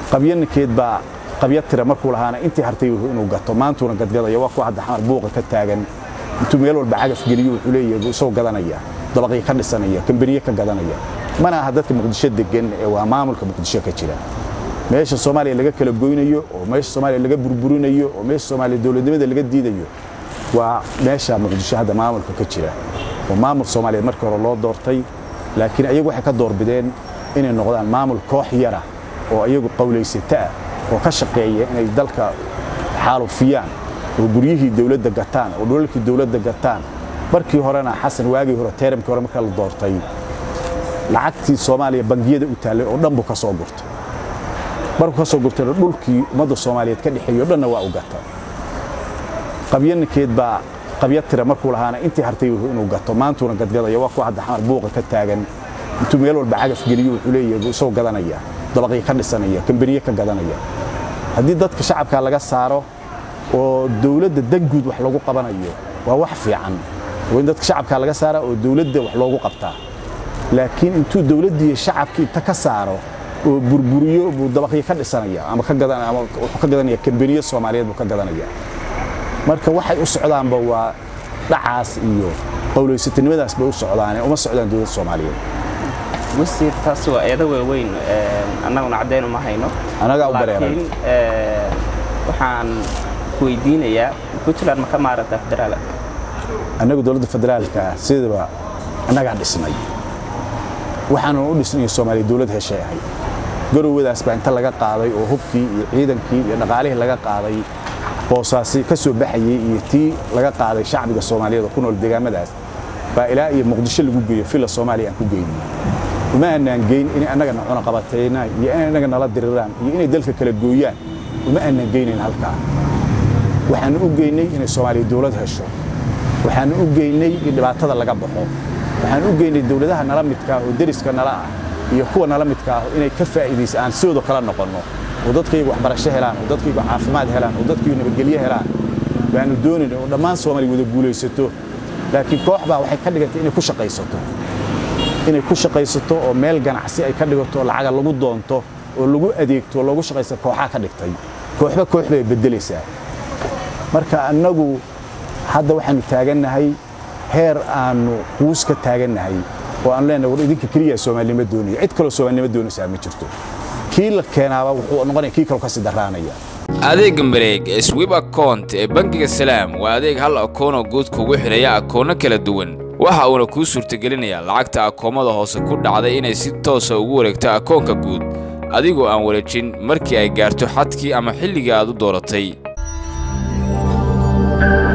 qabyaninkeed baa qabya tira markuu lahaana intii hartay inuu gato maantuuna gadgadaya waa kuwa hadda xamar buuqa ka taagan intuu meel walba cagaf geliyo wuxuu leeyahay isagoo gadanaya dabaqii ka dhisanaya kambaniye ka gadanaya mana aha dadka muqdisho degan ee waa maamulka muqdisho ka jira meesha soomaaliya laga kala goynayo oo meesha soomaaliya laga burburinayo oo meesha soomaaliya dowladnimada laga diidayo waa meesha muqdisho hadda maamulka ka jira oo maamul soomaaliyeed markii hore loo doortay laakiin ayagu waxay ka doorbideen inay noqdaan maamul koox yara oo ayagu qawlaysata ah oo ka shaqeeya inay dalka xaalufiyaan oo guryihii dowladda gataan oo dhulalkii dowladda gataan markii horena xasan waagii hore teeramkii hore marka la doortay lacagtii soomaaliya bangiyada u taallay oo dhan buu ka soo gurtay markuu ka soo gurtayna dhulkii ummadda soomaaliyeed ka dhexeeyo dhanna waa u gata qabyaninkeed baa qabya tira markuu lahaana intii hartay inuu gato maantuuna gadgadaya waa kuwa hadda xamar buuqa ka taagan intuu meel walba cagaf geliyo wuxuu leeyahay isagoo gadanaya dabaqii ka dhisanaya kambaniye ka gadanaya haddii dadka shacabka laga saaro oo dowladda danguud wax lagu qabanayo waa wax fiican waa in dadka shacabka laga saara oo dowladda wax loogu qabtaa laakiin intuu dowladdii shacabkii inta ka saaro oo burburiyo buu dabaqii ka dhisanaya ama ka gadan ama wuxuu ka gadanaya kambaniye soomaaliyeed buu ka gadanaya marka waxay u socdaanba waa dhacaas iyo qowlaysatanimadaas bay u socdaane uma socdaan dowladda soomaaliyeed wasiir taas waa eedo waaweyn annaguna caddayn uma hayno anagaa u dareeray laakiin waxaan ku weydiinayaa puntland ma ka maaragtaa federaal annagu dowladda federaalka ah sidaba annagaa dhisnay waxaanu u dhisnay soomaaliya dowlad heshay ahay garowadaas baa inta laga qaaday oo hubkii iyo ciidankii iyo dhaqaalihii laga qaaday boosaasi ka soo baxayey iyo tii laga qaaday shacbiga soomaaliyeed oo ku nool deegaamadaas baa ilaa iyo muqdisho lagu geeyo filla soomaaliya aan ku geynay uma aanaan geyn inay annagana cunaqabatayna iyo inay annaga nala diriraan iyo inay dalka kala gooyaan uma aanaan geynayn halkaa waxaanu u geynay inay soomaaliya dowlad hesho waxaanu u geynay in dhibaatada laga baxo waxaanu u geynay dowladaha nala midka ah oo deriska nala ah iyo kuwa nala midka ah inay ka faa'iidaysa aan sidooda kala noqonno oo dadkaygu waxbarasho helaan oo dadkaygu caafimaad helaan oo dadkaygu nabadgelyo helaan baanu doonayn oo dhammaan soomaaliya wada guulaysato laakiin koox baa waxay ka dhigantay inay ku shaqaysato inay ku shaqaysato oo meel ganacsi ay ka dhigato oo lacaga lagu doonto oo lagu adeegto oo loogu shaqaysta kooxaa ka dhigtay kooxba koox bay beddelaysaa marka annagu hadda waxaanu taagannahay heer aanu quus ka taagannahay oo aanu leenahay war idinka keliya soomaalinimo doonaya cid kaloo soomaalinimo doonaysaa ma jirto kii la keenaaba wuxuu noqonaya kii kaloo kasii daraanaya adeegga mareeg ee swib account ee bangiga salaam waa adeeg hal akoonoo guud kugu xidhaya akoonno kala duwan waxa uuna kuu suurtagelinayaa lacagta akoomada hoose ku dhacday inay si toosa ugu wareegto akoonka guud adigoo aan wareejin markii ay gaarto xadkii ama xilligii aad u dooratay